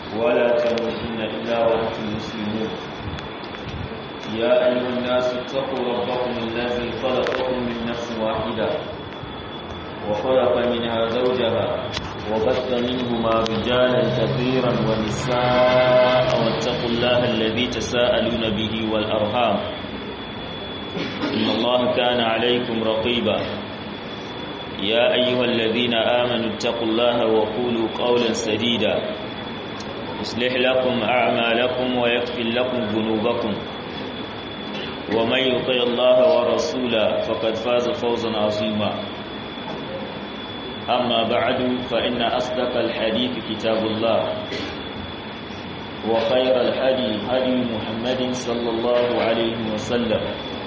ولا تموتن إلا وأنتم مسلمون يا أيها الناس اتقوا ربكم الذي خلقكم من نفس واحدة وخلق منها زوجها وبث منهما رجالا كثيرا ونساء واتقوا الله الذي تساءلون به والأرحام إن الله كان عليكم رقيبا يا أيها الذين آمنوا اتقوا الله وقولوا قولا سديدا يصلح لكم أعمالكم ويغفر لكم ذنوبكم ومن يطع الله ورسوله فقد فاز فوزا عظيما أما بعد فإن أصدق الحديث كتاب الله وخير الهدي هدي محمد صلى الله عليه وسلم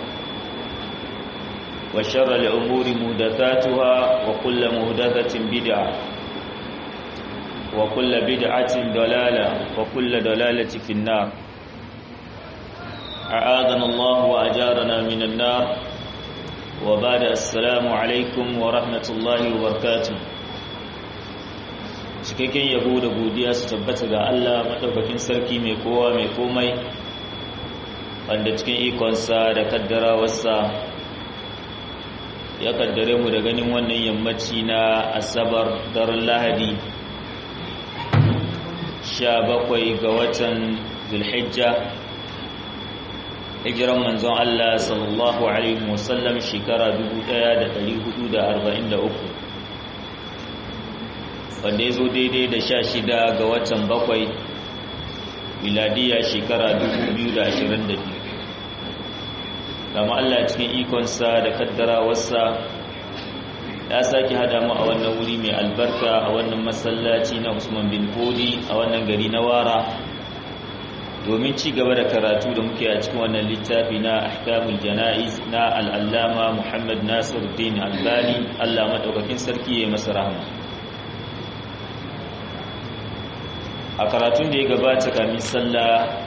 وشر الأمور مهدثاتها وكل مهدثة بدعة وكل بدعة ضلالة وكل ضلالة في النار أعاذنا الله وأجارنا من النار وبعد السلام عليكم ورحمة الله وبركاته cikakken yabo da godiya su tabbata ga Allah madaukakin sarki mai kowa mai komai wanda cikin ikonsa da kaddarawarsa ya kaddare mu da ganin wannan yammaci na asabar daren lahadi 17 ga watan zulhijja hijiran manzon Allah sallallahu alaihi wasallam shekara 1443 wanda ya zo daidai da 16 ga watan bakwai miladiya shekara 2022 kama Allah cikin ikonsa da kaddarawarsa ya sake hada mu a wannan wuri mai albarka a wannan masallaci na Usman bin Fodi a wannan gari na Wara domin ci gaba da karatu da muke a cikin wannan littafi na Ahkamul Janaiz na al-Allama Muhammad Nasiruddin Albani Allah madaukakin sarki ya masa rahama a karatun da ya gabata kamin sallah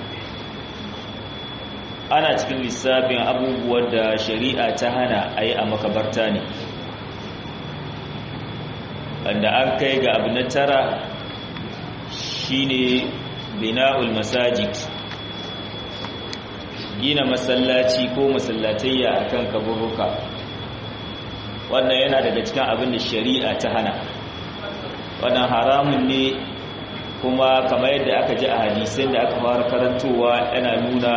ana cikin lissafin abubuwan da shari'a ta hana a yi a makabarta ne wanda an kai ga abu na tara shine bina'ul masajid gina masallaci ko masallatayya akan kaburuka wannan yana daga cikin abin da shari'a ta hana wannan haramun ne kuma kamar yadda aka ji a hadisin da aka fara karantowa yana nuna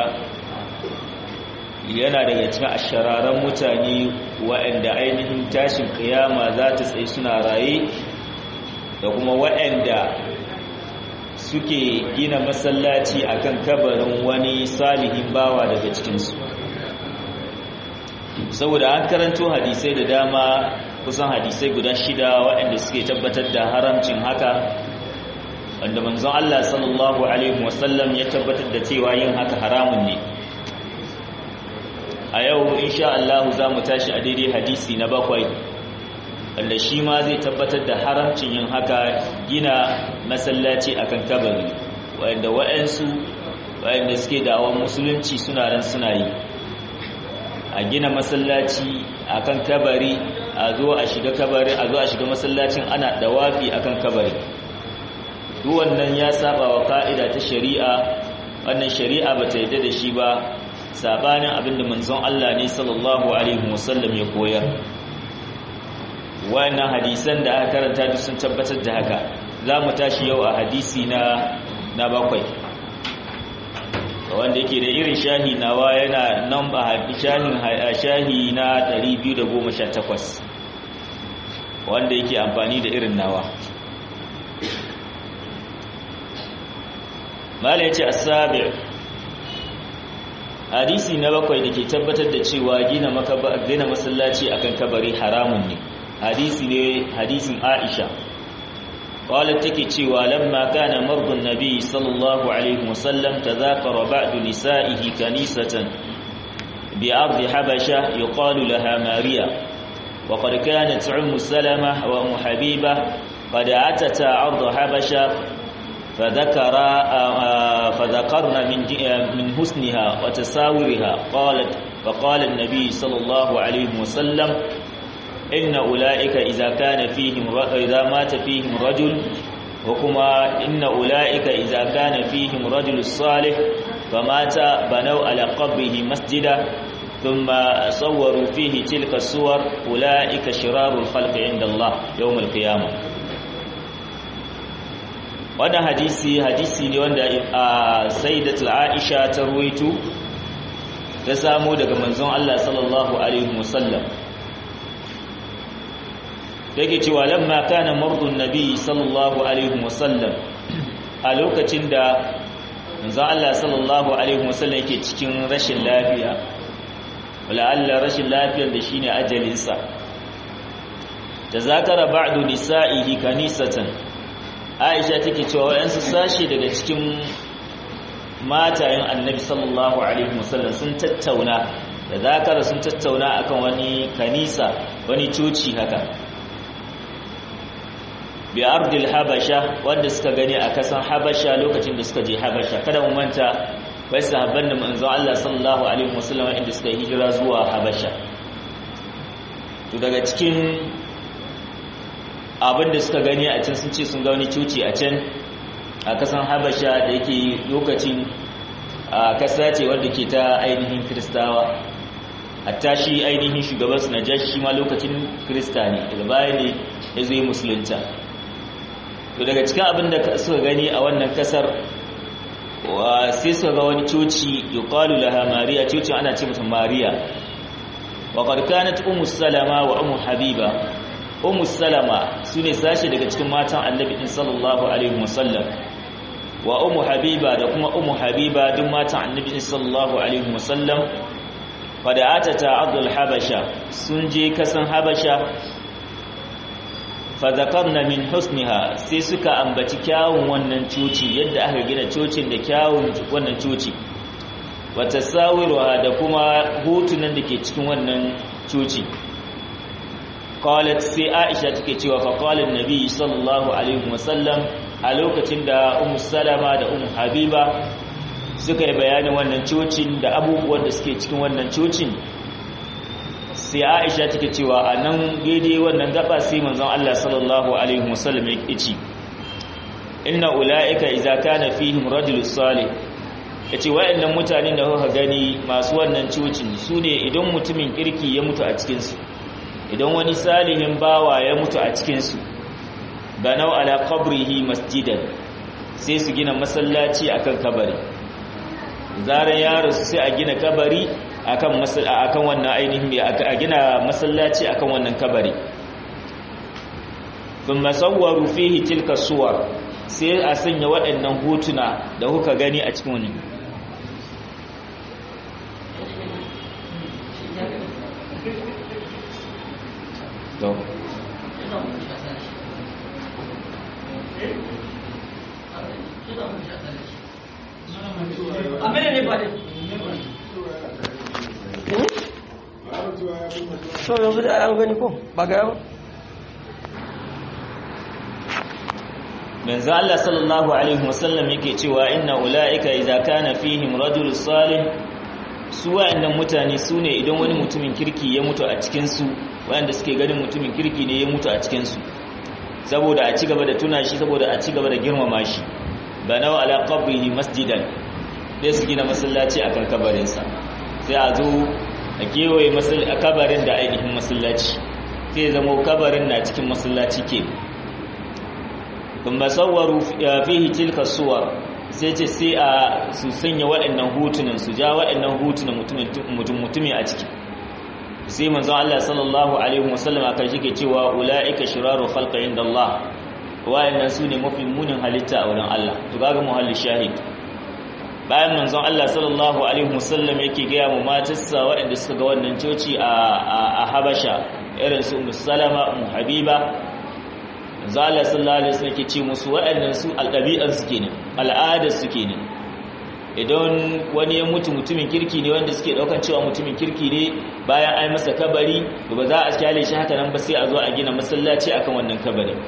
yana daga cikin ashararan mutane waɗanda ainihin tashin kiyama za ta tsaye suna raye da kuma waɗanda suke gina masallaci akan kabarin wani salihin bawa daga cikinsu saboda an karanto hadisai da dama kusan hadisai guda shida waɗanda suke tabbatar da haramcin haka wanda manzon Allah sallallahu alaihi wasallam ya tabbatar da cewa yin haka haramun ne a yau insha Allah za mu tashi a daidai hadisi na bakwai wanda shi ma zai tabbatar da haramcin yin haka gina masallaci akan kabari wanda wa'ansu wa'anda suke dawon musulunci suna ran suna yi a gina masallaci akan kabari a zo a shiga kabari a zo a shiga masallacin ana dawafi akan kabari duk wannan ya saba wa ka'ida ta shari'a wannan shari'a bata yadda da shi ba sabanin abinda manzon Allah ne sallallahu alaihi wasallam ya koyar wannan hadisan da aka karanta duk sun tabbatar da haka zamu tashi yau a hadisi na na bakwai wanda yake da irin shahi nawa yana namba shahin shahi na 218 wanda yake amfani da irin nawa mala yace as-sabi' hadisi na bakwai da ke tabbatar da cewa gina gina masallaci akan kabari haramun ne hadisi ne hadisin Aisha qalat take cewa lamma kana mardun nabi sallallahu alaihi wasallam tadhakara ba'du nisa'ihi kanisatan bi ardi habasha yuqalu laha mariya wa qad kanat ummu salama wa ummu habiba qad atata arda habasha فذكر فذكرن من من حسنها وتساورها قالت فقال النبي صلى الله عليه وسلم إن أولئك إذا كان فيهم إذا مات فيهم رجل وكما إن أولئك إذا كان فيهم رجل صالح فمات بنوا على قبره مسجدا ثم صوروا فيه تلك الصور أولئك شرار الخلق عند الله يوم القيامة wannan hadisi hadisi ne wanda a sayyidatul aisha ta ruwaito ta samu daga manzon Allah sallallahu alaihi wasallam yake cewa lamma kana mardun nabi sallallahu alaihi wasallam a lokacin da manzon Allah sallallahu alaihi wasallam yake cikin rashin lafiya wala Allah rashin lafiyar da shine ajalinsa tazakara ba'du nisa'ihi kanisatan Aisha take cewa wayansu sashi daga cikin matayen Annabi sallallahu alaihi wasallam sun tattauna da zakara sun tattauna akan wani kanisa wani coci haka bi ardil habasha wanda suka gani a kasan habasha lokacin da suka je habasha kada mu manta wai sahabban da manzon Allah sallallahu alaihi wasallam inda suka hijira zuwa habasha to daga cikin abin da suka gani a can sun ce sun ga wani coci a can a kasan habasha da yake lokacin a kasa ce wadda ke ta ainihin kiristawa hatta shi ainihin shugabansu na jashi ma lokacin kirista ne daga baya ne ya zai musulunta to daga cikin abin da suka gani a wannan kasar sai suka ga wani coci yuqalu laha mariya cocin ana ce mata mariya wa qad kanat ummu salama wa ummu habiba ummu salama sune sashi daga cikin matan annabi din sallallahu alaihi wasallam wa ummu habiba da kuma ummu habiba duk matan annabi din sallallahu alaihi wasallam fada'ata ta abdul habasha sun je kasan habasha fadakarna min husniha sai suka ambaci kyawun wannan coci yadda aka gina cocin da kyawun wannan coci wata sawiruwa da kuma hotunan da ke cikin wannan coci qalat sai aisha take cewa fa qala annabi sallallahu alaihi wasallam a lokacin da ummu salama da ummu habiba suka yi bayanin wannan cocin da abubuwan da suke cikin wannan cocin sai aisha take cewa a nan daidai wannan gaba sai manzon Allah sallallahu alaihi wasallam ya ce inna ulaika idza kana fihim rajul salih yace wayannan mutanen da kuka gani masu wannan cocin sune idan mutumin kirki ya mutu a cikin su idan wani salihin bawa ya mutu a cikin su banau ala qabrihi masjidan sai su gina masallaci akan kabari zaran yaro sai a gina kabari akan akan wannan ainihin a gina masallaci akan wannan kabari thumma sawwaru fihi tilka suwar sai a sanya waɗannan hotuna da kuka gani a cikin wannan to Amene ne ba ne? so yanzu da an gani ko ba ga yawa manzo Allah sallallahu alaihi wasallam yake cewa inna ulaika idza kana fihim rajul salih su wayannan mutane sune idan wani mutumin kirki ya mutu a cikin su wayanda suke ganin mutumin kirki ne ya mutu a cikin su saboda a ci gaba da tuna shi saboda a ci gaba da girmama shi banaw ala qabrihi masjidan dai su gina masallaci akan kabarinsa sai a zo a kewaye kabarin da ainihin masallaci sai zama kabarin na cikin masallaci ke kuma sauwaru fihi tilka suwar sai ce sai a su sanya waɗannan hutunan su ja waɗannan hutunan mutum mutumi a ciki sai manzo Allah sallallahu alaihi wasallam aka shike cewa ulaika shiraru khalqi inda Allah wayannan su ne mafi munin halitta a wurin Allah to kaga muhalli shahid bayan manzon Allah sallallahu alaihi wasallam yake gaya mu matarsa waɗanda suka ga wannan coci a Habasha irin su Ummu Salama Ummu Habiba manzon Allah sallallahu alaihi wasallam yake ce musu waɗannan su alɗabi'an su kenan al'adar su kenan idan wani ya mutu mutumin kirki ne wanda suke daukan cewa mutumin kirki ne bayan ai masa kabari ba za a kyale shi haka nan ba sai a zo a gina masallaci akan wannan kabarin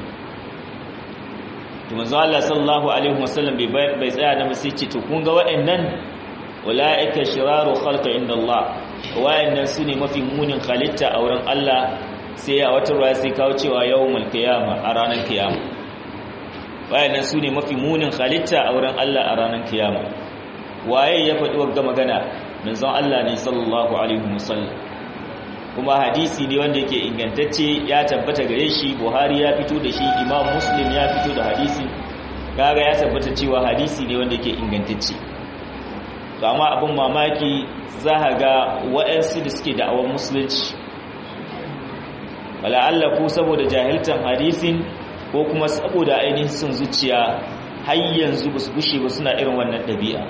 to manzo Allah sallallahu alaihi wasallam bai bai tsaya da sai ce to kun ga waɗannan ulaika shiraru khalqi inda Allah waɗannan sune mafi munin halitta a wurin Allah sai a wata ruwa sai kawo cewa yawmul qiyama a ranar kiyama wayannan su ne mafi munin halitta a wurin Allah a ranar kiyama waye ya faɗi wagga magana manzon Allah ne sallallahu alaihi wasallam kuma hadisi ne wanda yake ingantacce ya tabbata gare shi Buhari ya fito da shi Imam Muslim ya fito da hadisi kaga ya tabbata cewa hadisi ne wanda yake ingantacce to amma abin mamaki za ga waɗansu da suke da'awar musulunci wala Allah ko saboda jahiltan hadisin ko kuma saboda ainihin son zuciya har yanzu ba su gushe ba suna irin wannan ɗabi'a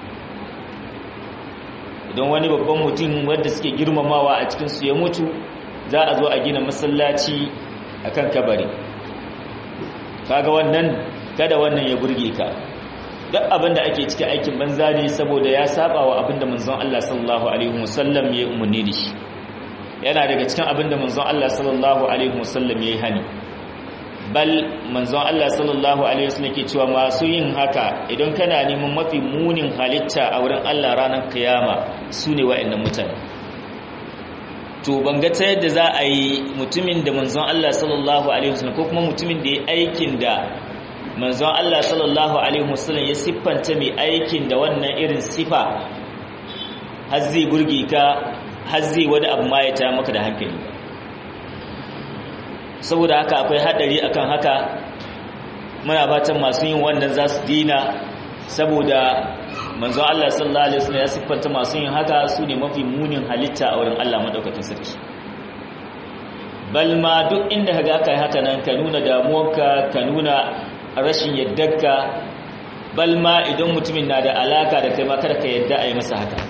idan wani babban mutum wanda suke girmamawa a cikinsu ya mutu za a zo a gina masallaci a kan kabari kaga wannan kada wannan ya burge ka duk abin da ake cikin aikin banza ne saboda ya saba wa abin da manzon Allah sallallahu alaihi wasallam ya umarni da shi yana daga cikin abin da manzon Allah sallallahu alaihi wasallam ya yi hani bal manzon Allah sallallahu alaihi wasallam ke cewa masu yin haka idan kana neman mafi munin halitta a wurin Allah ranar kiyama sune wa'annan mutane to banga ta yadda za a yi mutumin da manzon Allah sallallahu alaihi wasallam ko kuma mutumin da ya aikin da manzon Allah sallallahu alaihi wasallam ya siffanta mai aikin da wannan irin sifa har zai burge ka har zai wani abu ma ya ta maka da hankali saboda haka akwai hadari akan haka muna fatan masu yin wannan za su dina saboda manzon Allah sallallahu alaihi wasallam ya siffanta masu yin haka su ne mafi munin halitta a wurin Allah madaukakin sarki bal ma duk inda kaga kai haka nan ka nuna damuwarka ka nuna rashin yaddarka bal ma idan mutumin na da alaka da kai ma kada ka yadda a yi masa haka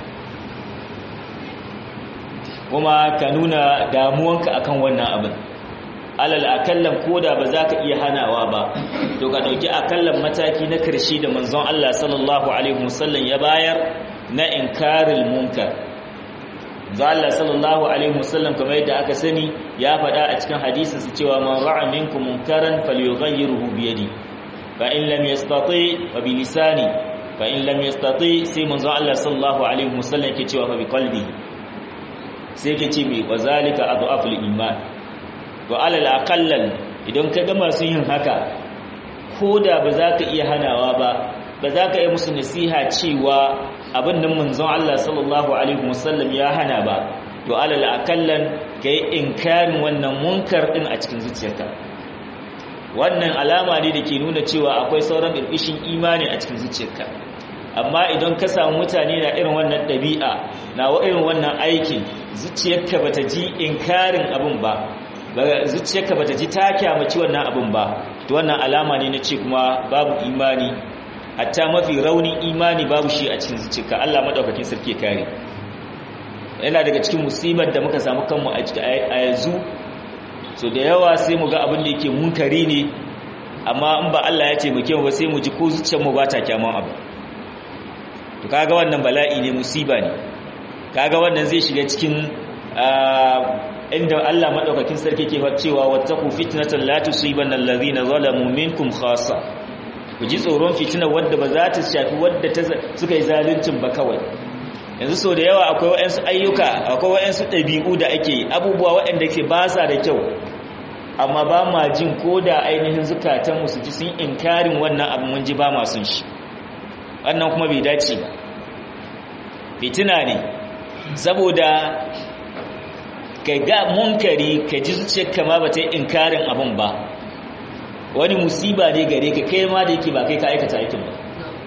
kuma ka nuna damuwanka akan wannan abin alal akallan koda ba za ka iya hanawa ba to ka dauki akallan mataki na karshe da manzon Allah sallallahu alaihi wasallam ya bayar na inkaril munkar Allah sallallahu alaihi wasallam kamar yadda aka sani ya faɗa a cikin hadisin su cewa man ra'a minkum munkaran falyughayyirhu bi yadi fa in lam yastati fa bi lisani fa in lam yastati sai manzon Allah sallallahu alaihi wasallam ke cewa fa bi qalbi sai ke ce mai wazalika adhaful iman wa alal aqallan idan ka ga masu yin haka koda ba za ka iya hanawa ba ba za ka yi musu nasiha cewa abin nan manzon Allah sallallahu alaihi wasallam ya hana ba to alal aqallan kai inkarin wannan munkar din a cikin zuciyarka wannan alama ne da ke nuna cewa akwai sauran birbishin imani a cikin zuciyarka amma idan ka samu mutane na irin wannan ɗabi'a na irin wannan aikin zuciyarka bata ji inkarin abin ba zuciyarka bata ji ta kyamaci wannan abin ba to wannan alama ne na ce kuma babu imani hatta mafi raunin imani babu shi a cikin zuciyarka Allah madaukakin sarki kare yana daga cikin musibar da muka samu kanmu a yanzu so da yawa sai mu ga abin da yake munkari ne amma in ba Allah ya taimake mu ba sai mu ji ko zuciyarmu ba ta kyaman abu to kaga wannan bala'i ne musiba ne kaga wannan zai shiga cikin inda Allah madaukakin sarki ke cewa wattaqu fitnatan la tusibanna allazina zalamu minkum khassa ku ji tsoron fitina wadda ba za ta shafi wadda suka yi zaluncin ba kawai yanzu so da yawa akwai waɗansu ayyuka akwai waɗansu ɗabi'u da ake abubuwa waɗanda ke ba sa da kyau amma ba ma jin ko da ainihin zukatanmu su ji sun inkarin wannan abu mun ji ba ma sun shi wannan kuma bai dace ba fitina ne saboda ka ga munkari ka ji zuciyarka ma ba ta yi inkarin abin ba wani musiba ne gare ka kai ma da yake ba kai ka aikata aikin ba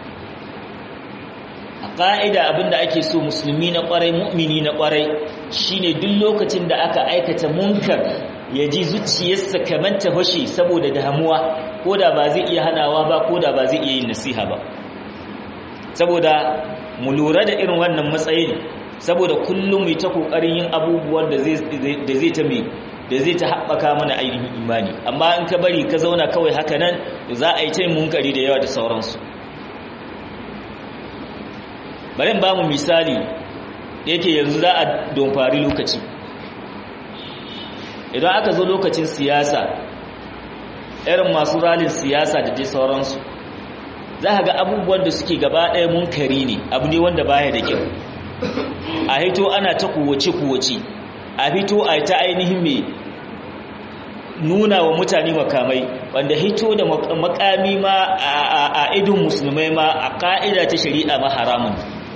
a ƙa'ida abinda ake so musulmi na ƙwarai mu'mini na ƙwarai shine duk lokacin da aka aikata munkar ya ji zuciyarsa kamar ta fashe saboda damuwa ko da ba zai iya hanawa ba ko da ba zai iya yin nasiha ba saboda mu lura da irin wannan matsayin saboda kullum mai ta kokarin yin abubuwan da zai ta mai da zai ta haɓaka mana ainihin imani amma in ka bari ka zauna kawai haka nan za a yi ta yin munkari da yawa da sauransu bari ba mu misali da yake yanzu za a domfari lokaci idan aka zo lokacin siyasa irin masu ralin siyasa da dai sauransu za ka ga abubuwan da suke gaba ɗaya munkari ne abu ne wanda baya da kyau a hito ana ta kuwace-kuwace a fito a ta ainihin mai nuna wa mutane makamai wanda hito da makami ma a idon musulmai ma a ka'ida ta shari'a ma haramun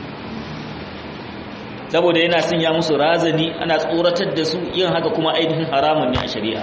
saboda yana sanya musu razani ana tsoratar da su yin haka kuma ainihin haramun ne a shari'a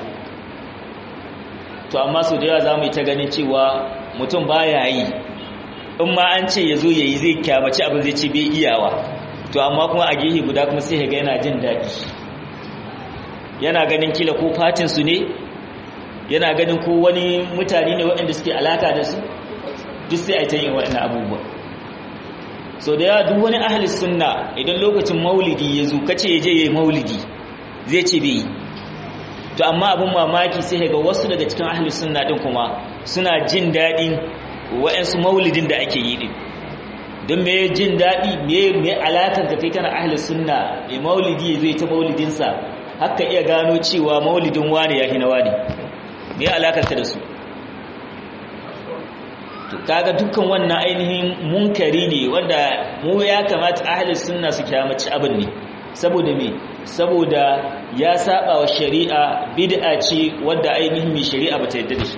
to amma su da yawa za mu yi ta ganin cewa mutum baya yi in ma an ce ya zo ya yi zai kyamaci abin zai ce bai iyawa to amma kuma a gehe guda kuma sai ga yana jin daɗi yana ganin kila ko fatinsu ne yana ganin ko wani mutane ne waɗanda suke alaka da su duk sai a ta yin waɗannan abubuwa so da yawa duk wani ahli sunna idan lokacin maulidi ya zo kace ya je ya yi maulidi zai ce bai yi to amma abin mamaki sai ga wasu daga cikin ahli sunna din kuma suna jin daɗin wa'ansu maulidin da ake yi din don me jin daɗi me me alakar ka kai kana ahli sunna mai maulidi ya zai ta maulidinsa haka iya gano cewa maulidin wani ya hina wani me alakar ka da su to kaga dukkan wannan ainihin munkari ne wanda mu ya kamata ahli sunna su kyamaci abin ne saboda me saboda ya saba wa shari'a bid'a ce wadda ainihin mai shari'a bata yadda da shi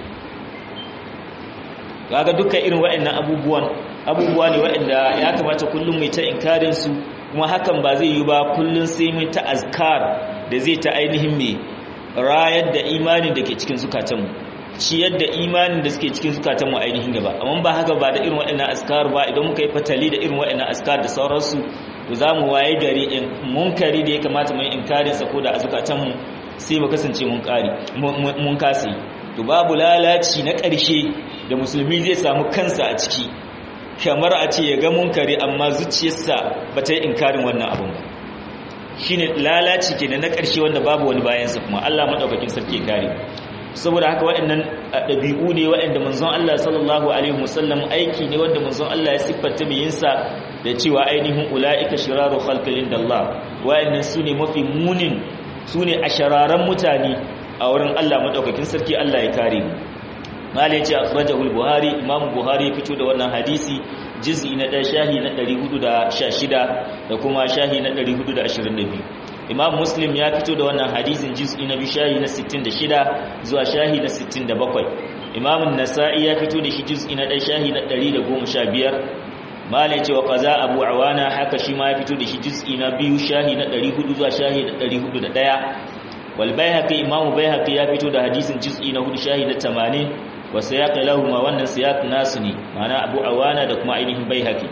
kaga dukkan irin waɗannan abubuwan abubuwa ne waɗanda ya kamata kullum mai ta inkarin su kuma hakan ba zai yi ba kullum sai mai ta azkar da zai ta ainihin mai rayar da imanin da ke cikin zukatanmu ciyar da imanin da suke cikin zukatanmu ainihin gaba amma ba haka ba da irin waɗannan azkar ba idan muka yi fatali da irin waɗannan azkar da sauransu to za mu waye gari in munkari da ya kamata mai inkarin sa ko da a zukatanmu sai mu kasance mun kari mun kasi to babu lalaci na ƙarshe da musulmi zai samu kansa a ciki kamar a ce ya ga munkari amma zuciyarsa ba ta yi inkarin wannan abin ba shine lalaci kenan na ƙarshe wanda babu wani bayansa kuma Allah madaukakin sarki kare saboda haka waɗannan ɗabi'u ne waɗanda manzon Allah sallallahu alaihi wasallam aiki ne wanda manzon Allah ya siffata mai yinsa da cewa ainihin ula'ika shiraru khalqin indallah waɗannan su ne mafi munin su ne a shararan mutane a wurin Allah madaukakin sarki Allah ya kare mu malai ce akhrajahu al-buhari imam buhari ya fito da wannan hadisi juz'i na 1 shahi na 416 da kuma shahi na 422 imam muslim ya fito da wannan hadisin juz'i na 2 shahi na 66 zuwa shahi na 67 imam an-nasa'i ya fito da shi juz'i na 1 shahi na 115 malai ce wa qaza abu awana haka shi ma ya fito da shi juz'i na 2 shahi na 400 zuwa shahi na 401 wal bayhaqi imam bayhaqi ya fito da hadisin juz'i na 4 shahi na 80 wa siyaq lahumma wannan siyaq nasu ne ma'ana abu awana da kuma ainihin baihaqi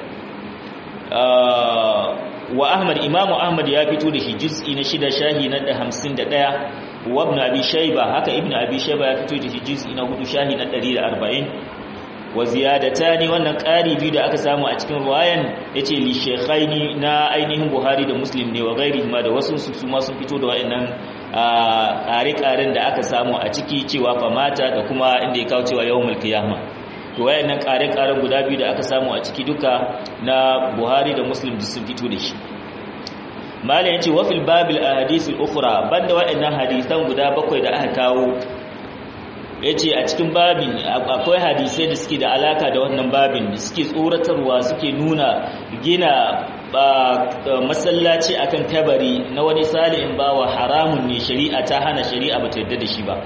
wa ahmad imam ahmad ya fito da shi juz'i na shida shahi na 51 wa ibn abi shayba haka ibn abi shayba ya fito da shi juz'i na hudu shahi na 140 wa ziyadatani wannan ƙari biyu da aka samu a cikin ruwayan yace li shaykhaini na ainihin buhari da muslim ne wa ghairihima da wasu su ma sun fito da wayannan ƙare-ƙaren da aka samu a ciki cewa famata da kuma inda ya kawo cewa yawon mulkiyama to wayannan ƙare-ƙaren guda biyu da aka samu a ciki duka na buhari da muslim da sun fito da shi malam yace wa fil babil ahadith al ukhra banda wayannan hadisan guda bakwai da aka kawo yace a cikin babin akwai hadisai da suke da alaka da wannan babin da suke tsoratarwa suke nuna gina masallaci akan kabari na wani salihin bawa haramun ne shari'a ta hana shari'a ba ta yadda da shi ba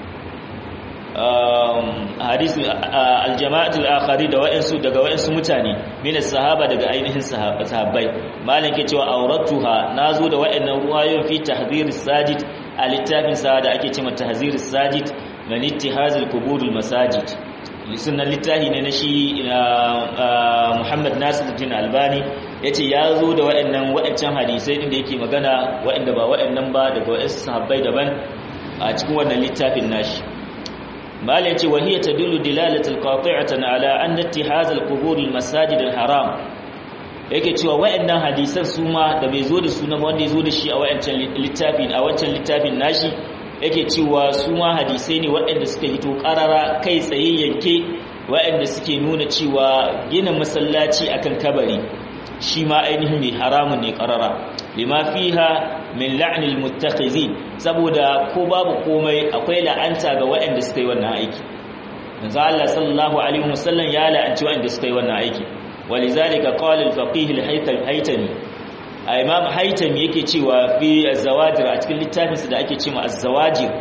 hadisi aljama'atul akhari da wa'ansu daga wa'ansu mutane min sahaba daga ainihin sahabbai malam ke cewa auratuha nazo da wa'annan ruwayoyin fi tahdhir sajid a littafin sa da ake cewa tahzir sajid min ittihazil quburul masajid sunan littafi ne na shi Muhammad Nasiruddin Albani yace ya zo da waɗannan waɗancan hadisai din da yake magana waɗanda ba waɗannan ba daga waɗansu sahabbai daban a cikin wannan littafin nashi mala yace wa hiya tadullu dilalatul qati'atan ala anna ittihaz al-qubur al-masajid al-haram yake cewa waɗannan hadisan su ma da bai zo da sunan wanda ya zo da shi a waɗancan littafin a wancan littafin nashi yake cewa su ma hadisai ne waɗanda suka hito ƙarara kai tsaye yanke waɗanda suke nuna cewa gina masallaci akan kabari shi ma ainihin mai haramun ne ƙarara lima fiha min la'nil muttakhizin saboda ko babu komai akwai la'anta ga waɗanda suka yi wannan aiki manzo Allah sallallahu alaihi wasallam ya la'anci waɗanda suka yi wannan aiki walizalika qala al-faqih al-haytami imam haitami yake cewa fi az-zawajir a cikin littafinsa da ake cewa az-zawajir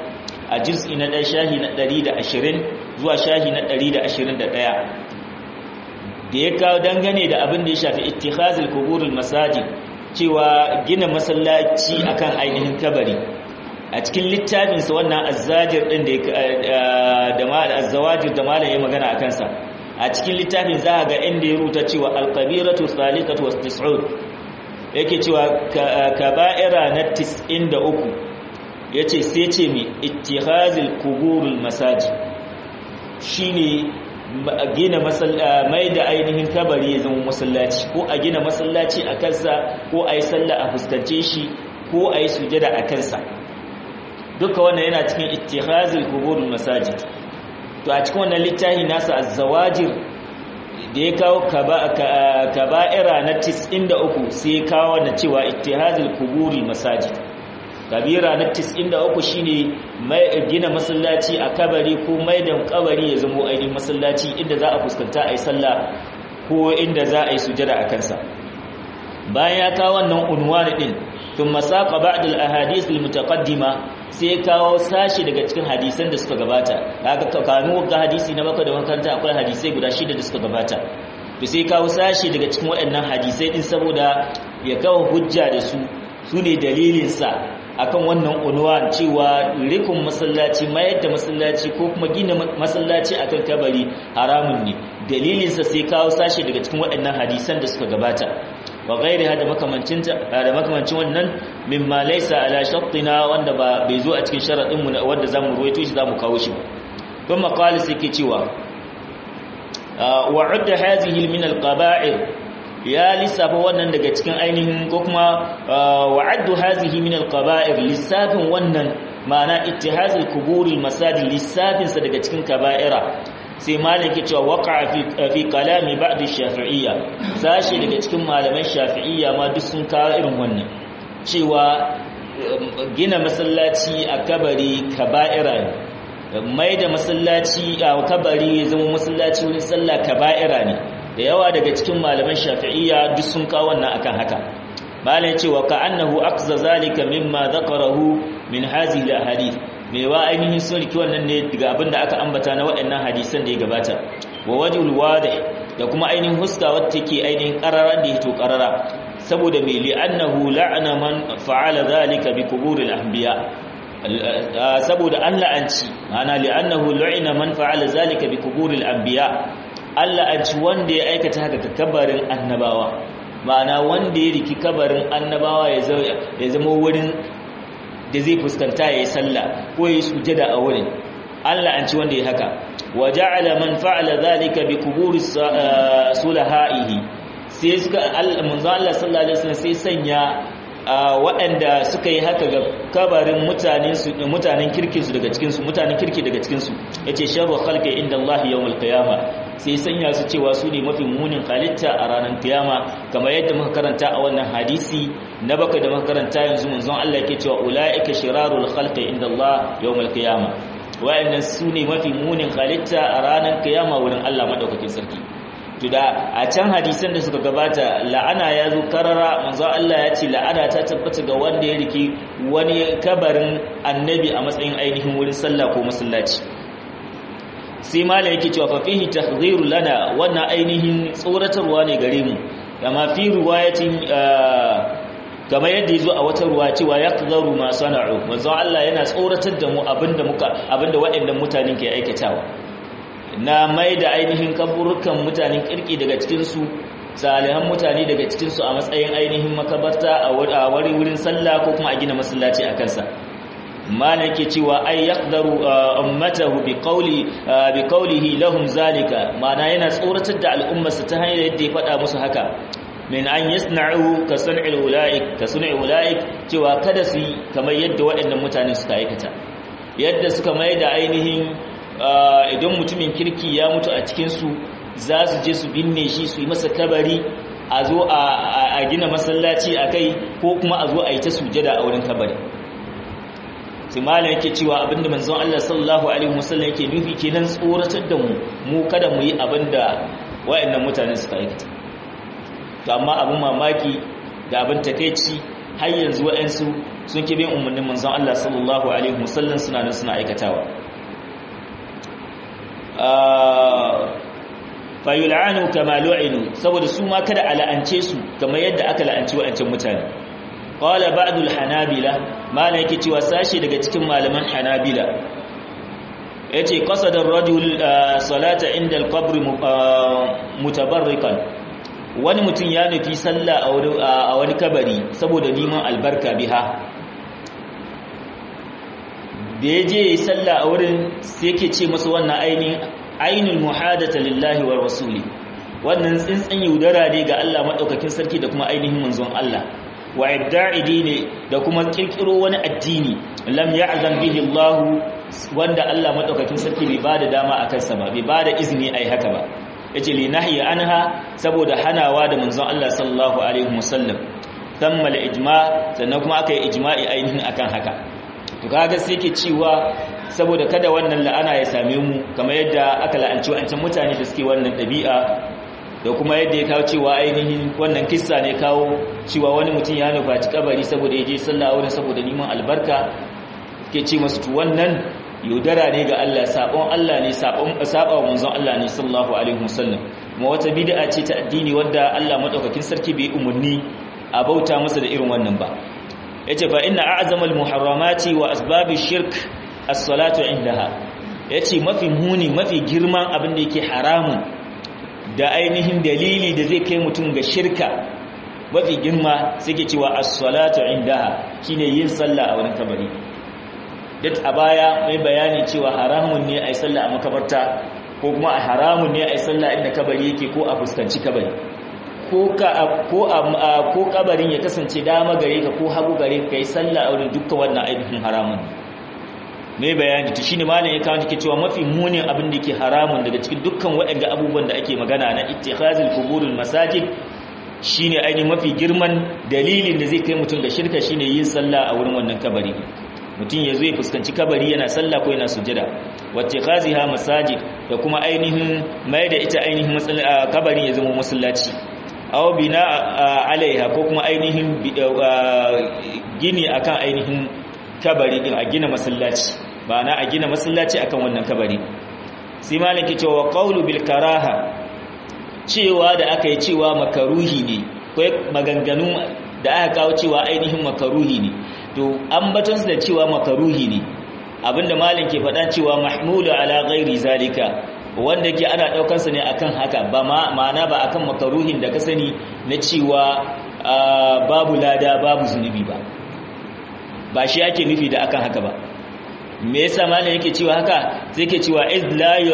a juz'i na ɗaya shahi na 120 zuwa shahi na 121 da ya kawo dangane da abin da ya shafi ittikhazul kuburul masajid cewa gina masallaci akan ainihin kabari a cikin littafinsa wannan azzajir din da da azzawajir da malam ya magana akan sa a cikin littafin za ga inda ya rubuta cewa alqabiratu thalithatu wastis'ud yake cewa kaba'ira na 93 yace sai ce mi ittihazil kuburul masajid shine gina mai da ainihin kabari ya zama masallaci ko a gina masallaci a kansa ko a yi sallah a fuskance shi ko a yi sujada a kansa duka wannan yana cikin ittihazil kuburul masajid to a cikin wannan littafi nasa az-zawajir da ya kawo kaba'ira na 93 sai ya kawo na cewa ittihazil kuburul masajid kabira na 93 shine mai gina masallaci a kabari ko mai da kabari ya zama ainihin masallaci inda za a fuskanta a yi sallah ko inda za a yi sujada a kansa bayan ya kawo wannan unwani din tun masaka ba'd al-ahadith al-mutaqaddima sai ya kawo sashi daga cikin hadisan da suka gabata kaga kanu ga hadisi na baka da makaranta akwai hadisai guda shida da suka gabata to sai kawo sashi daga cikin waɗannan hadisai din saboda ya kawo hujja da su su ne dalilinsa akan wannan unwan cewa rikun masallaci mayar da masallaci ko kuma gina masallaci akan kabari haramun ne dalilinsa sai kawo sashi daga cikin waɗannan hadisan da suka gabata wa gairi da makamancin da makamancin wannan mimma laysa ala shartina wanda ba bai zo a cikin sharadin mu wanda zamu ruwaito shi zamu kawo shi don maqali sai ke cewa wa udda hadhihi min al-qaba'ir ya lissafa wannan daga cikin ainihin ko kuma wa'addu hazihi min al-qaba'ir lissafin wannan ma'ana ittihazul kuburil masajid lissafin sa daga cikin kaba'ira sai malaki cewa waqa'a fi fi kalami ba'd ash-shafi'iyya sashi daga cikin malaman shafi'iyya ma duk sun kawo irin wannan cewa gina masallaci a kabari kaba'ira ne mai da masallaci a kabari ya zama masallaci wurin sallah kaba'ira ne da yawa daga cikin malaman shafi'iyya duk sun kawo wannan akan haka malam ya ce wa ka'annahu aqza zalika mimma dhakarahu min hadhihi alahadith me wa ainihin sun riki wannan ne daga abinda aka ambata na waɗannan hadisan da ya gabata wa wajhul wadih da kuma ainihin huska wacce take ainihin qararan da yake qarara saboda me li annahu la'ana man fa'ala zalika bi quburil anbiya saboda an la'anci ma'ana li annahu lu'ina man fa'ala zalika bi quburil anbiya Allah a ci wanda ya aikata haka ga kabarin annabawa ma'ana wanda ya riki kabarin annabawa ya zama wurin da zai fuskanta ya yi sallah ko ya yi sujada a wurin Allah an ci wanda ya haka wa ja'ala man fa'ala zalika bi quburi sulahaihi sai suka manzo Allah sallallahu alaihi wasallam sai sanya waɗanda suka yi haka ga kabarin mutanen su mutanen kirkin su daga cikin su mutanen kirki daga cikin su yace sharru khalqi inda Allah yawmul qiyamah sai sanya su cewa su ne mafi munin halitta a ranar kiyama kamar yadda muka karanta a wannan hadisi na baka da muka karanta yanzu manzon Allah yake cewa ulaika shirarul khalqi inda Allah yawmul qiyamah wa'annan su ne mafi munin halitta a ranar kiyama wurin Allah madaukakin sarki to da a can hadisan da suka gabata la'ana ya zo karara manzo Allah ya ce la'ana ta tabbata ga wanda ya riki wani kabarin annabi a matsayin ainihin wurin sallah ko masallaci sai mala yake cewa fa fihi tahdhiru lana wannan ainihin tsoratarwa ne gare mu kama fi riwayatin kamar yadda yazo a wata ruwa cewa yaqdaru ma sana'u manzo Allah yana tsoratar da mu abinda muka abinda waɗannan mutanen ke aikatawa na mai da ainihin kaburukan mutanen kirki daga cikinsu salihan mutane daga cikinsu a matsayin ainihin makabarta a wari wurin sallah ko kuma a gina masallaci a kansa malam ke cewa ay yaqdaru ummatahu bi qawli bi qawlihi lahum zalika ma'ana yana tsoratar da al'ummarsa ta hanyar yadda ya faɗa musu haka min an yasna'u ka sun'il ulaik ka sun'il ulaik cewa kada su yi kamar yadda waɗannan mutane suka aikata yadda suka mai da ainihin idan mutumin kirki ya mutu a cikinsu za su je su binne shi su yi masa kabari a zo a gina masallaci a kai ko kuma a zo a yi ta sujada a wurin kabari simala yake cewa abinda manzon Allah sallallahu alaihi wasallam yake nufi kenan tsoratar da mu mu kada mu yi abinda wayannan mutane suka aikata to amma abin mamaki da abin takeici har yanzu wayansu sun ki bin umarnin manzon Allah sallallahu alaihi wasallam suna nan suna aikatawa fayul'anu kama lu'inu saboda su ma kada a la'ance su kamar yadda aka la'anci wa'ancan mutane qala ba'dul hanabila mana yake cewa sashi daga cikin malaman hanabila yace qasada ar-rajul salata inda al-qabr mutabarrikan wani mutum ya nufi sallah a wani kabari saboda neman albarka biha da ya je yi sallah a wurin sai ke ce masa wannan ainihin ainul muhadata lillahi wa rasuli wannan tsintsin yaudara ne ga Allah madaukakin sarki da kuma ainihin manzon Allah wa ibda'idi ne da kuma kirkiro wani addini lam ya'zan bihi Allah wanda Allah madaukakin sarki bai bada dama akan sa ba bai bada izini ai haka ba yace li nahyi anha saboda hanawa da manzon Allah sallallahu alaihi wasallam tamma al-ijma sannan kuma aka yi ijma'i ainihin akan haka to kaga sai yake cewa saboda kada wannan la'ana ya same mu kamar yadda aka la'anci wancan mutane da suke wannan dabi'a da kuma yadda ya kawo cewa ainihin wannan kissa ne kawo cewa wani mutum ya nufaci kabari saboda ya je sallah wurin saboda neman albarka ke ce masu to wannan yaudara ne ga Allah sabon Allah ne sabon saba wa manzon Allah ne sallallahu alaihi wasallam kuma wata bid'a ce ta addini wadda Allah madaukakin sarki bai umurni a bauta masa da irin wannan ba yace fa inna a'zamal muharramati wa asbabish shirk as-salatu indaha yace mafi muni mafi girman abin da yake haramun da ainihin dalili da zai kai mutum ga shirka mafi girma suke cewa as-salatu indaha shine yin sallah a wurin kabari duk a baya mai bayani cewa haramun ne ai sallah a makabarta ko kuma a haramun ne ai sallah inda kabari yake ko a fuskanci kabari ko ka ko ko kabarin ya kasance dama gare ka ko hagu gare ka kai sallah a wurin dukkan wannan ainihin haramun mai bayani to shine malam ya kawo take cewa mafi munin abin da yake haramun daga cikin dukkan waɗanda abubuwan da ake magana na ittikhazul quburul masajid shine ainihin mafi girman dalilin da zai kai mutum ga shirka shine yin sallah a wurin wannan kabari mutum ya zo ya fuskanci kabari yana sallah ko yana sujada wattikhaziha masajid da kuma ainihin mai da ita ainihin kabari ya zama masallaci aw bina alaiha ko kuma ainihin gini akan ainihin kabari din a gina masallaci ba na a gina masallaci akan wannan kabari sai malaki cewa qawlu bil karaha cewa da aka yi cewa makaruhi ne ko maganganu da aka kawo cewa ainihin makaruhi ne to ambaton da cewa makaruhi ne abinda malin ke faɗa cewa mahmulu ala ghairi zalika wanda ke ana daukar sa ne akan haka ba ma'ana ba akan makaruhin da ka sani na cewa babu lada babu zunubi ba ba shi ake nufi da akan haka ba me yasa malam yake cewa haka sai ke cewa iz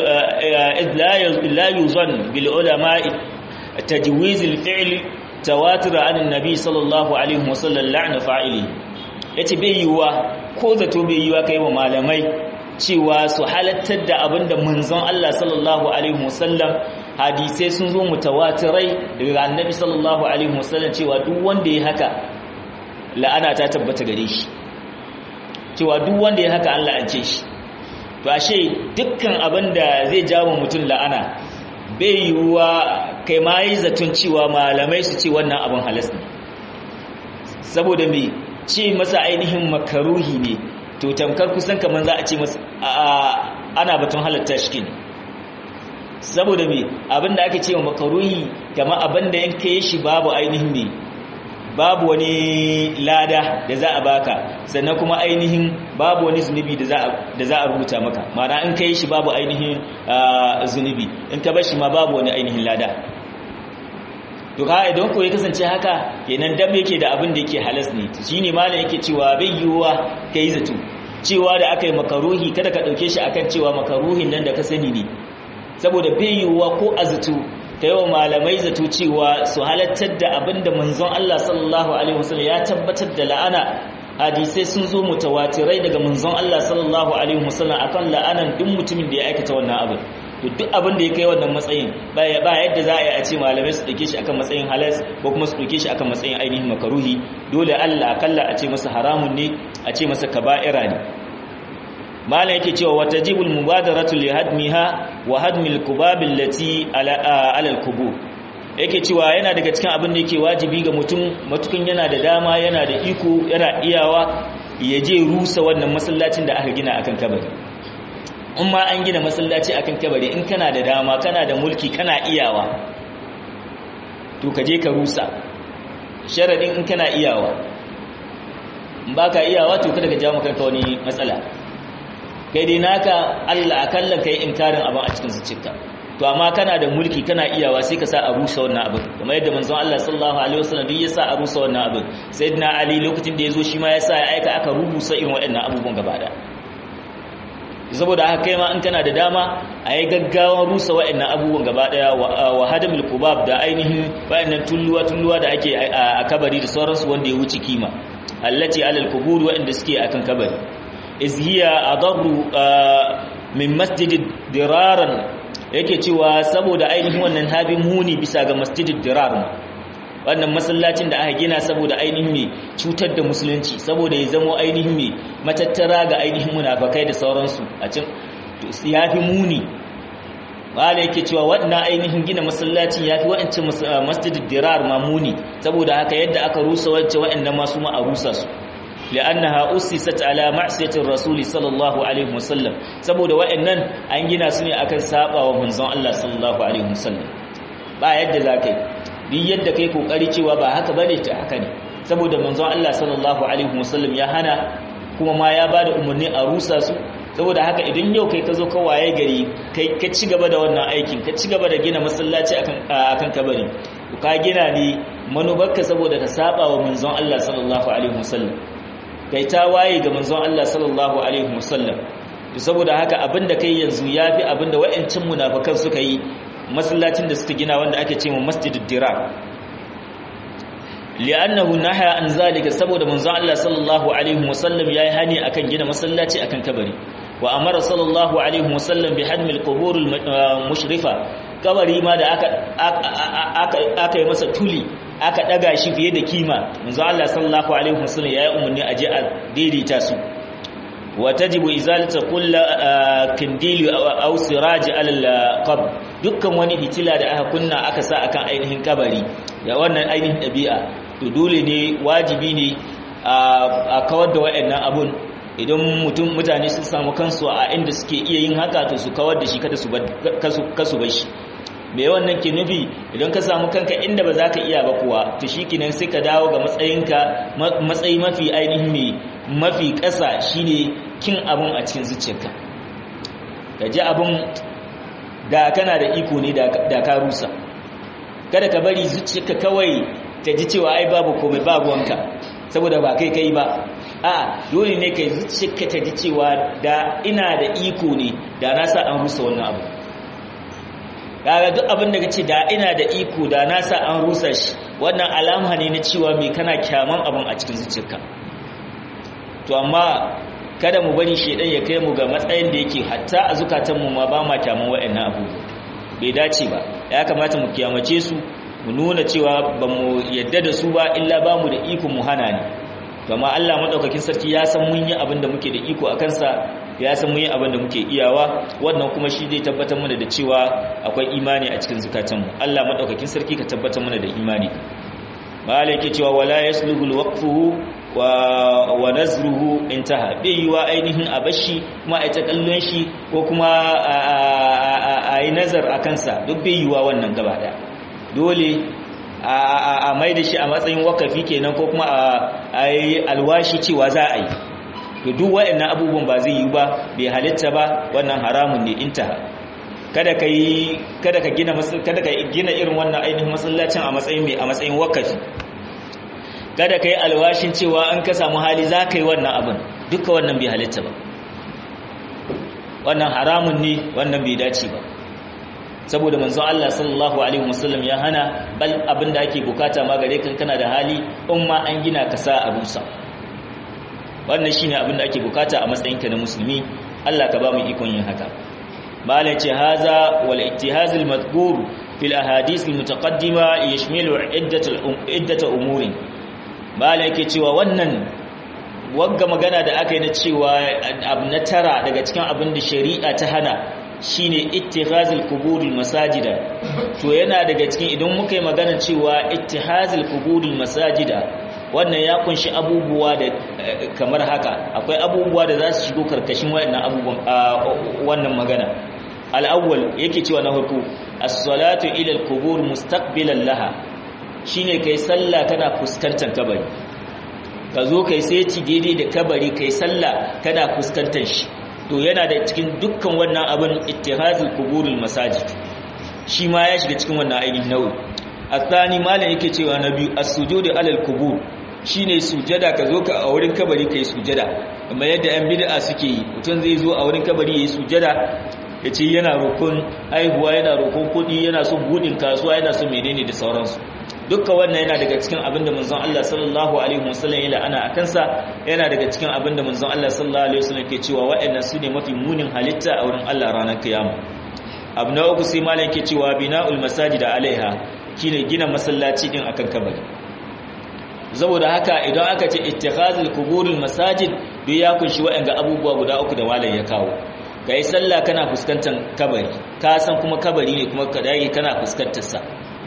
la yuzan bil ulama tajwiz al fi'l tawatur an annabi sallallahu alaihi wasallam la'na fa'ili yace bai yiwa ko zato bai yiwa kai wa malamai cewa su halattar da abinda manzon Allah sallallahu alaihi wasallam hadisai sun zo mutawatirai daga annabi sallallahu alaihi wasallam cewa duk wanda ya haka la'ana ta tabbata gare shi cewa duk wanda ya haka Allah an ce shi to ashe dukkan abin da zai jawo mutum la'ana bai yiwuwa kai ma yi zaton cewa malamai su ce wannan abin halas ne saboda me ce masa ainihin makaruhi ne to tamkar kusan kamar za a ce masa ana batun halatta shi ne saboda me abin da ake ce wa makaruhi kamar abin da yanka yi shi babu ainihin ne babu wani lada da za a baka sannan kuma ainihin babu wani zunubi da za a rubuta maka mana in ka yi shi babu ainihin zunubi in ka bar shi ma babu wani ainihin lada to ka idan ko ya kasance haka kenan dab yake da abin da yake halas ne shine malam yake cewa bai yiwuwa kai zato cewa da aka yi makaruhi kada ka dauke shi akan cewa makaruhin nan da ka sani ne saboda bai yiwuwa ko a zato ta yawan malamai zato cewa su halattar da abinda manzon Allah sallallahu alaihi wasallam ya tabbatar da la'ana hadisai sun zo mutawatirai daga manzon Allah sallallahu alaihi wasallam akan la'anan duk mutumin da ya aikata wannan abin to duk abin da ya kai wannan matsayin ba yadda za a yi a ce malamai su dauke shi akan matsayin halas ko kuma su dauke shi akan matsayin ainihin makaruhi dole Allah akalla a ce masa haramun ne a ce masa kaba'ira ne malam yake cewa watajibul mubadaratu li hadmiha wa hadmil kubab allati ala al-qubur yake cewa yana daga cikin abin da yake wajibi ga mutum matukan yana da dama yana da iko yana iyawa ya je rusa wannan masallacin da aka gina akan kabari in ma an gina masallaci akan kabari in kana da dama kana da mulki kana iyawa to ka je ka rusa sharadin in kana iyawa in baka iyawa to kada ka jawo kanka wani matsala kai dai naka Allah akalla kai inkarin abin a cikin zuciyarka to amma kana da mulki kana iyawa sai ka sa a rusa wannan abin kamar yadda manzon Allah sallallahu alaihi wasallam duk ya sa a rusa wannan abin sayyidina Ali lokacin da yazo shi ma ya sa ya aika aka rubusa irin waɗannan abubuwan gaba da saboda haka kai ma in kana da dama a yi gaggawan rusa waɗannan abubuwan gaba daya wa hadamul kubab da ainihin waɗannan tulluwa tulluwa da ake a kabari da sauransu wanda ya wuce kima allati alal kubur waɗanda suke akan kabari iz hiya adarru min masjidid diraran yake cewa saboda ainihin wannan habin muni bisa ga masjidid dirar wannan masallacin da aka gina saboda ainihin mai cutar da musulunci saboda ya zamo ainihin mai matattara ga ainihin munafakai da sauransu a cin yafi muni wala yake cewa wannan ainihin gina masallacin yafi wa'ancin masjidid dirar ma muni saboda haka yadda aka rusa wacce wa'annan masu ma a rusa su لأنها أسست على معصية الرسول صلى الله عليه وسلم saboda wa'annan an gina su ne akan saba wa manzon Allah sallallahu alaihi wasallam ba yadda zakai duk yadda kai kokari cewa ba haka bane ta haka ne saboda manzon Allah sallallahu alaihi wasallam ya hana kuma ma ya bada umarni a rusa su saboda haka idan yau kai ka zo ka waye gari kai ka ci gaba da wannan aikin ka ci gaba da gina masallaci akan akan kabari ka gina ne manubarka saboda ka saba wa manzon Allah sallallahu alaihi wasallam kai ta waye ga manzon Allah sallallahu alaihi wasallam to saboda haka abinda kai yanzu yafi abinda wayancin munafikan suka yi masallacin da suka gina wanda ake cewa masjidud dirar li'annahu nahya an zalika saboda manzon Allah sallallahu alaihi wasallam yayi hani akan gina masallaci akan kabari wa amara sallallahu alaihi wasallam bi hadmil qubur mushrifa kabari ma da aka aka aka yi masa tuli aka daga shi fiye da kima manzo Allah sallallahu alaihi wasallam yayi umarni aje a daidaita su wa tajibu izalatu kull kindili aw siraj ala qabr dukkan wani fitila da aka kunna aka sa akan ainihin kabari ya wannan ainihin dabi'a to dole ne wajibi ne a kawar da wayannan abun idan mutum mutane sun samu kansu a inda suke iya yin haka to su kawar da shi kada su kasu bar shi me wannan ke nufi idan ka samu kanka inda ba za ka iya ba kuwa to shi kinan sai ka dawo ga matsayinka matsayi mafi ainihin mai mafi ƙasa shine kin abun a cikin zuciyarka ka ji abun da kana da iko ne da ka rusa kada ka bari zuciyarka kawai ta ji cewa ai babu komai babu wanka saboda ba kai kai ba a dole ne kai zuciyarka ta ji cewa da ina da iko ne da na sa an rusa wannan abu kaga duk abin da kace da ina da iko da na sa an rusa shi wannan alama ne na cewa me kana kyaman abin a cikin zuciyarka to amma kada mu bari shedan ya kai mu ga matsayin da yake hatta a zukatan mu ma ba ma kyaman wayannan abu bai dace ba ya kamata mu kiyamace su mu nuna cewa ba mu yadda da su ba illa ba mu da iko mu hana ne amma Allah madaukakin sarki ya san mun yi abin da muke da iko a kansa ya san mun yi abin da muke iyawa wannan kuma shi zai tabbatar mana da cewa akwai imani a cikin zukatanmu Allah madaukakin sarki ka tabbatar mana da imani malai yake cewa wala yasluhu alwaqfuhu wa wa nazruhu intaha bai yiwa ainihin abashi kuma a ta kallon shi ko kuma a yi nazar a kansa duk bai yiwa wannan gaba daya dole a mai da shi a matsayin wakafi kenan ko kuma a yi alwashi cewa za a yi to duk waɗannan abubuwan ba zai yi ba bai halitta ba wannan haramun ne intaha kada ka yi kada ka gina kada ka gina irin wannan ainihin masallacin a matsayin mai a matsayin wakafi kada ka yi alwashin cewa an ka samu hali za ka yi wannan abin duka wannan bai halitta ba wannan haramun ne wannan bai dace ba saboda manzon Allah sallallahu alaihi wasallam ya hana bal abinda ake bukata ma gare kan kana da hali in ma an gina ka sa a rusa wannan shine abinda ake bukata a matsayinka na musulmi Allah ka ba mu ikon yin haka malai ce haza wal ittihaz al madhkur fil ahadith al mutaqaddima yashmilu iddat iddat umuri malai yake cewa wannan wagga magana da aka yi na cewa abu na tara daga cikin abin da shari'a ta hana shine ittihazul quburul masajida to yana daga cikin idan muka yi magana cewa ittihazul quburul masajida wannan ya kunshi abubuwa da kamar haka akwai abubuwa da za su shigo karkashin waɗannan abubuwan wannan magana al-awwal yake cewa na farko as-salatu ila al-qubur mustaqbilan laha shine kai sallah kana fuskantar kabari ka zo kai sai ci daidai da kabari kai sallah kana fuskantar shi to yana da cikin dukkan wannan abin ittihazul quburul masajid shi ma ya shiga cikin wannan ainihin nau'i athani malam yake cewa na biyu as-sujudu alal qubur shine sujada ka zo ka a wurin kabari kai sujada amma yadda yan bid'a suke yi mutum zai zo a wurin kabari yayi sujada yace yana rokon aihuwa yana rokon kudi yana son budin kasuwa yana son menene da sauransu dukkan wannan yana daga cikin abin da manzon Allah sallallahu alaihi wasallam ya la'ana akan sa yana daga cikin abin da manzon Allah sallallahu alaihi wasallam ke cewa waɗannan su ne mafi munin halitta a wurin Allah ranar kiyama abu na uku sai malam ke cewa bina'ul masajid alaiha shine gina masallaci din akan kabari saboda haka idan aka ce ittikhazul quburul masajid duk ya kunshi waɗanda abubuwa guda uku da malam ya kawo kai sallah kana fuskantar kabari ka san kuma kabari ne kuma ka dage kana fuskantar sa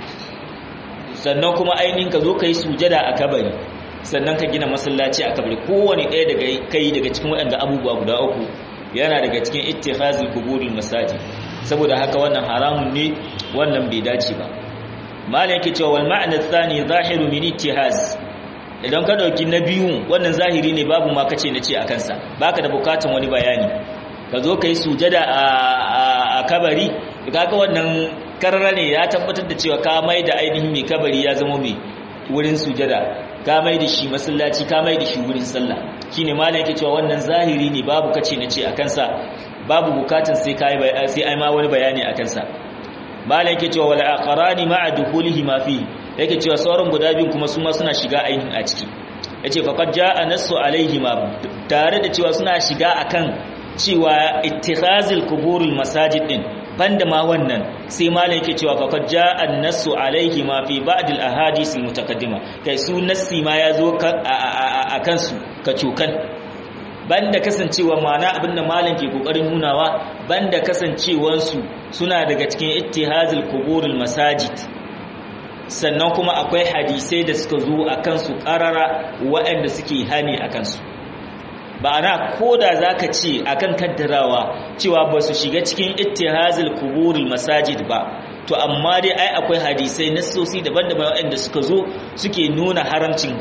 sannan kuma ainihin ka zo ka yi sujada a kabari sannan ka gina masallaci a kabari kowane ɗaya daga kai daga cikin waɗanda abubuwa guda uku yana daga cikin ittihazul kuburul masajid saboda haka wannan haramun ne wannan bai dace ba malam yake cewa wal ma'na thani zahiru min ittihaz idan ka dauki na biyu wannan zahiri ne babu ma kace na ce akan sa baka da bukatun wani bayani ka zo ka yi sujada a kabari kaga wannan karara ne ya tabbatar da cewa ka mai da ainihin mai kabari ya zama mai wurin sujada ka mai da shi masallaci ka mai da shi wurin sallah shine malam yake cewa wannan zahiri ne babu kace nace a kansa babu bukatun sai kai sai ai ma wani bayani a kansa malam yake cewa wal aqrani ma'a dukhulihi ma fi yake cewa sauran guda biyun kuma su ma suna shiga ainihin a ciki yace faqad jaa nasu alaihi ma tare da cewa suna shiga akan cewa ittikhazul kuburul masajid din banda ma wannan sai malam yake cewa faqad jaa an-nassu alayhi ma fi ba'd al-ahadith al-mutaqaddima kai su nassi ma yazo a kansu ka cokan banda kasancewa mana abinda malam ke kokarin nunawa banda kasancewan su suna daga cikin ittihazul quburul masajid sannan kuma akwai hadisai da suka zo akan su qarara waɗanda suke hani akan su ba'ana ko da za ka ce akan kaddarawa cewa ba su shiga cikin ittihazil kuburul masajid ba to amma dai ai akwai hadisai nassosi daban-daban waɗanda suka zo suke nuna haramcin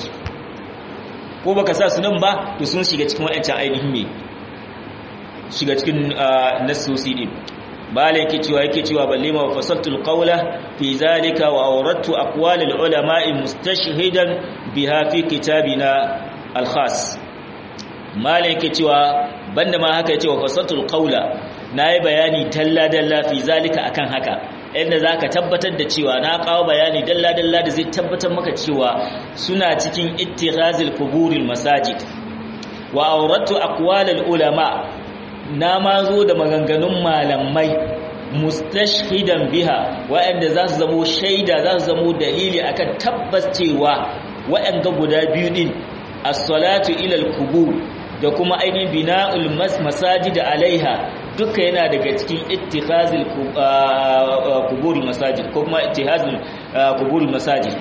ko baka sa su nan ba to sun shiga cikin waɗancan ainihin me shiga cikin nassosi din bala yake cewa yake cewa balle ma fasaltul qawla fi zalika wa awradtu aqwalil ulama'i mustashhidan biha fi kitabina al-khas malin yake cewa banda ma haka yace wa fasatul qawla nayi bayani dalla dalla fi zalika akan haka inda zaka tabbatar da cewa na kawo bayani dalla dalla da zai tabbatar maka cewa suna cikin ittihazil kuburil masajid wa awratu aqwalil ulama na ma zo da maganganun malamai mustashhidan biha wa'anda za su zamo shaida za su zamo dalili akan tabbas cewa wa'anda guda biyu din as-salatu ila al-qubur da kuma ainihin bina'ul masajid alaiha duka yana daga cikin ittikhazil quburul masajid ko kuma ittihazul quburul masajid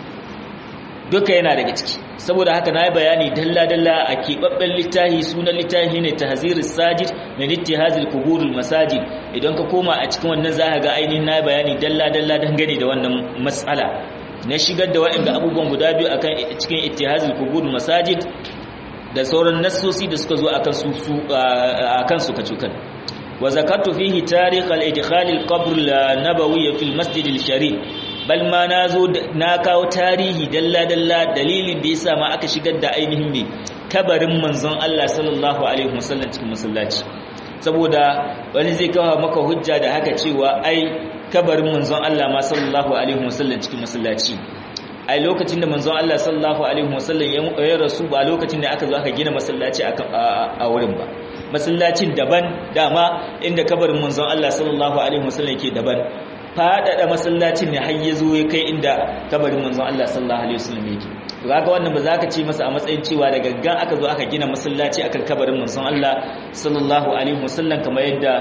duka yana daga ciki saboda haka na yi bayani dalla-dalla a keɓaɓɓen littahi sunan littahi ne tahzirus sajid min ittihazil quburul masajid idan ka koma a cikin wannan za ga ainihin na yi bayani dalla-dalla dangane da wannan matsala na shigar da waɗanda abubuwan guda biyu akan cikin ittihazil quburul masajid da sauran nassosi da suka zo akan su akan su kacukan wa zakartu fihi tarikh al-idkhal al-qabr an-nabawi fi al-masjid al-sharif bal ma nazo na kawo tarihi dalla dalla dalilin da yasa ma aka shigar da ainihin me kabarin manzon Allah sallallahu alaihi wasallam cikin masallaci saboda wani zai kawo maka hujja da haka cewa ai kabarin manzon Allah ma sallallahu alaihi wasallam cikin masallaci ai lokacin da manzon Allah sallallahu alaihi wasallam ya rasu ba lokacin da aka zo aka gina masallaci a wurin ba masallacin daban dama inda kabarin manzon Allah sallallahu alaihi wasallam yake daban fadada masallacin ne har yazo ya kai inda kabarin manzon Allah sallallahu alaihi wasallam yake to kaga wannan ba za ka ce masa a matsayin cewa da gaggan aka zo aka gina masallaci akan kabarin manzon Allah sallallahu alaihi wasallam kamar yadda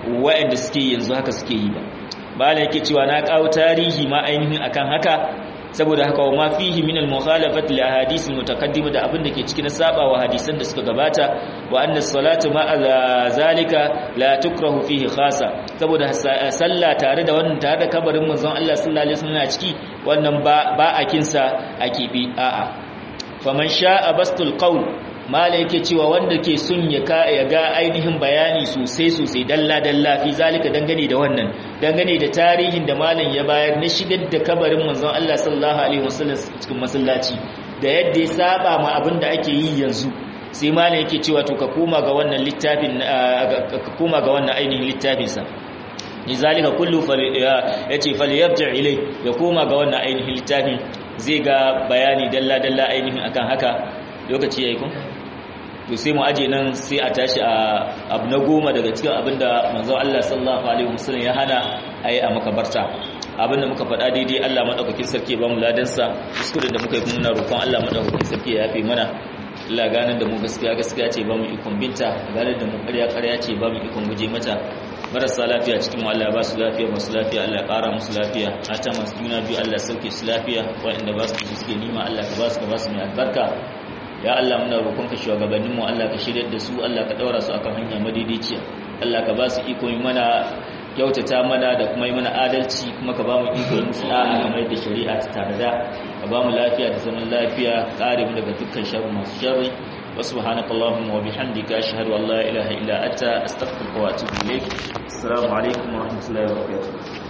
waɗanda suke yanzu haka suke yi ba bala yake cewa na kawo tarihi ma ainihin akan haka saboda haka wa ma fihi min al mukhalafat li ahadith al mutaqaddima da abin da ke cikin saba wa hadisan da suka gabata wa anna salatu ma zalika la tukrahu fihi khasa saboda sallah tare da wannan tare da kabarin manzon Allah sallallahu alaihi wasallam a ciki wannan ba ba a kinsa a kibi a'a faman sha'a bastul qawl mala yake cewa wanda ke sun ya ga ainihin bayani sosai sosai dalla dalla fi zalika dangane da wannan dangane da tarihin da malam ya bayar na shigar da kabarin manzon Allah sallallahu alaihi wasallam cikin masallaci da yadda ya saba ma abin da ake yi yanzu sai malam yake cewa to ka koma ga wannan littafin ka koma ga wannan ainihin littafin sa lizalika kullu yace falyarji ilai ya koma ga wannan ainihin littafin zai ga bayani dalla dalla ainihin akan haka lokaci yayi ko to sai mu aje nan sai a tashi a abu na goma daga cikin abinda manzon Allah sallallahu alaihi wasallam ya hana ayi a makabarta abinda muka faɗa daidai Allah madaukakin sarki ba mu ladan sa kuskuren da muka yi muna roƙon Allah madaukakin sarki ya yafe mana Allah ganin da mu gaskiya gaskiya ce ba mu ikon binta ganin da mu ƙarya ƙarya ce ba mu ikon guje mata marasa lafiya cikin mu Allah ba su lafiya masu lafiya Allah ya ƙara musu lafiya mata masu juna biyu Allah sauke su lafiya waɗanda ba su suke nima Allah ka ba su ka ba su mai albarka ya Allah muna roƙon ka shugabannin mu Allah ka shirye da su Allah ka daura su akan hanya madaidaiciya Allah ka ba su iko yi mana kyautata mana da kuma yi mana adalci kuma ka ba mu iko yi musu da'a kamar da shari'a ta tanada ka ba mu lafiya da zaman lafiya kare mu daga dukkan sharri masu sharri wa subhanaka allahumma wa bihamdika ashhadu an la ilaha illa anta astaghfiruka wa atubu ilayk assalamu alaikum wa rahmatullahi wa barakatuh